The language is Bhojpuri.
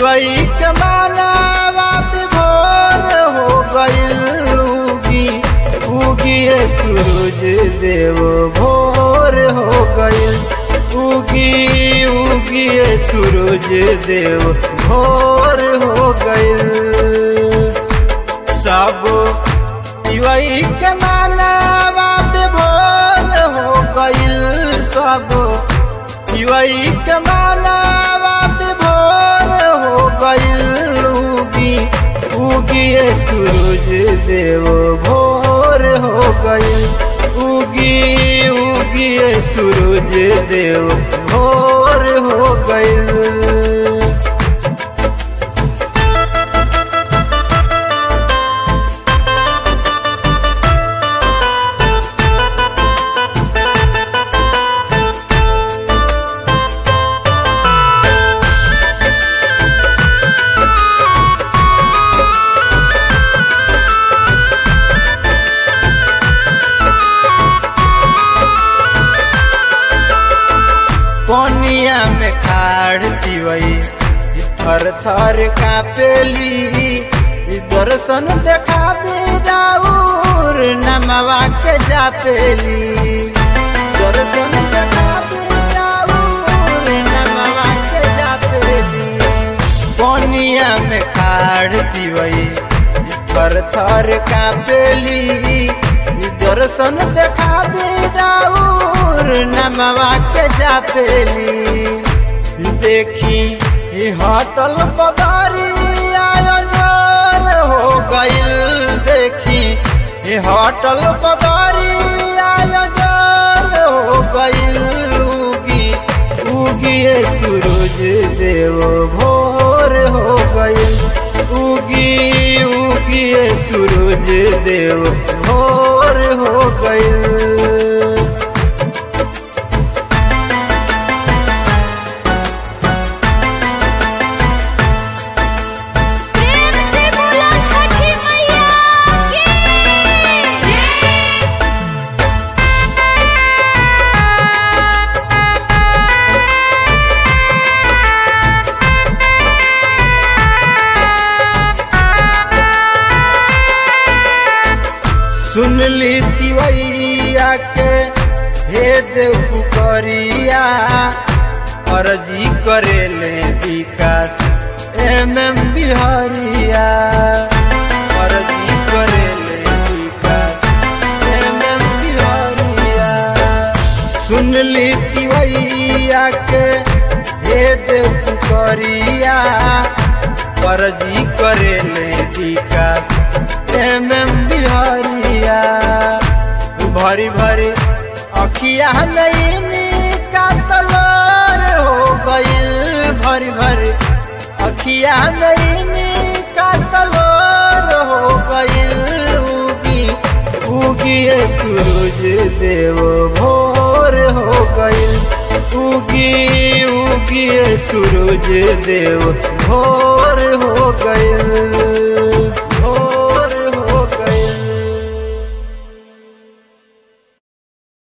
दिवई के मानावा विभोर हो गईल उगी उगी सूरज देव भोर हो गईल उगी उगी सूरज देव भोर हो गईल सब दिवई के मानावा विभोर हो गईल सब दिवई के मानावा विभोर हो गईल उगी उगी सूरज देव भोर हो गईल उगी उगी सूरज देव भोर हो गईल कोनिया में खाड़ दिवई थर थर कापेली दर्शन देखा दे राउर नमवा के जापेली दर्शन देखा दे राउर नमवा के जापेली कोनिया में खाड़ दिवई थर थर कापेली दर्शन देखा दे राउर नमवा के जापेली देखी हटल बदरिया जोर हो गईल देखी हटल बदरिया जोर हो गईल उगी उगी सूरज देव भोर हो गईल उगी उगी सूरज देव भोर हो गईल प्रेम से बोलो छठी मैया की जय सुन ली तिवैया के हे देव पुकरिया अर्जी करेले विकास एम एम बिहारिया अर्जी करेले विकास एम एम बिहारिया सुन ली तिवैया के हे देव पुकरिया अर्जी करेले विकास एम एम बिहारिया भरी भरी अखिया नैनी का तलोर हो गईल भरी भरी अखिया नैनी का तलोर हो गईल उगी उगी सूरज देव भोर हो गईल उगी उगी सूरज देव भोर हो गईल